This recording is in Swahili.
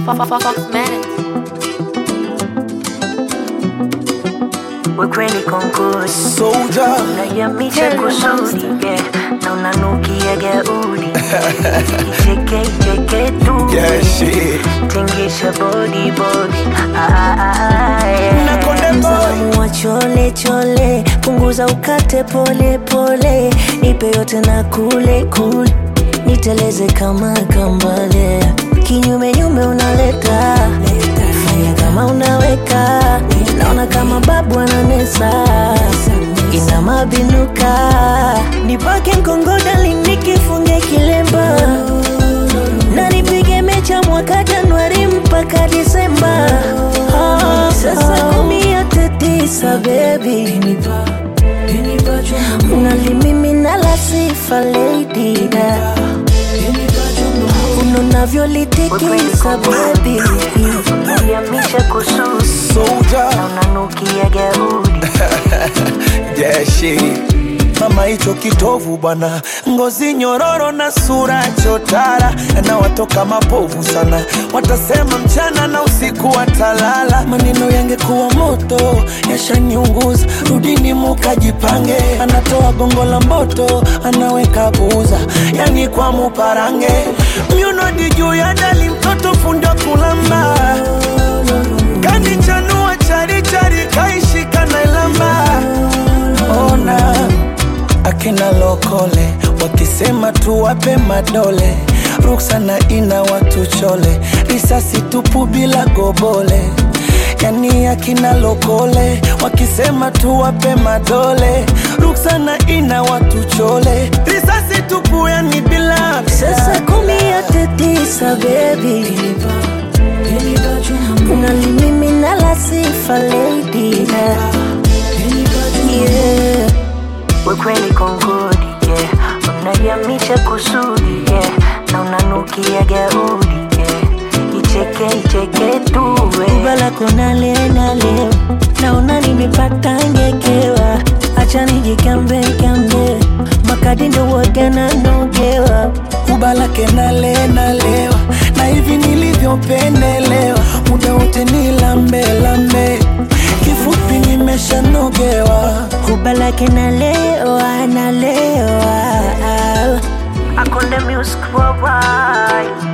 Foxmatic. Wekweli konkusi Soldier. unayamisha kusudi yeah. na unanukia gaudi icheke icheke tu Yeah, shit. tingisha body body ah, ah, ah, yeah. Na Konde Boy. Msalamu wa chole chole punguza ukate pole pole nipe yote na kule kule niteleze kama kambale kinyume nyume unaleta fanya kama unaweka naona kama babu ananesa ina mabinuka nipake mkongodali nikifunge kilemba na nipige mecha mwaka Januari mpaka Disemba. Ah, Sasa kumi yote tisa baby, unalimimina la sifa lady da unavyolitikisa baby, unayamisha kususi Soldier. na unanukia gaudi Yeah, shit. Mama hicho kitovu bwana, ngozi nyororo na sura chotara, na watoka mapovu sana, watasema mchana na usiku watalala. Maneno yangekuwa moto yashaniunguza, rudini mukajipange. Anatoa gongo la mboto, anaweka buza, yani kwa muparange, myunodi juu ya dali, mtoto fundi wa kulamba kanichanua charichari kaishika na ilamba ona akina lokole wakisema tuwape madole ruksana ina watu chole risasi tupu bila gobole yani akina lokole wakisema tuwape madole ruksana ina watu chole risasi tupu yani bila Sasa kumi yote tisa baby, unalimimina la sifa lady da yeah. Wekweli kongodi yeah. Unayamisha kusudi yeah. na unanukia gaudi yeah. Icheke icheke tu Ubala kona lena leo naona nimepata ngekewa, acha nijikambe kambe makadi ndo wagana nogewa kubalake nale nalewa na hivi nilivyopendelewa muda wote ni lambe lambe kifupi nimeshanogewa kubalake nalewa nalewa akonde music worldwide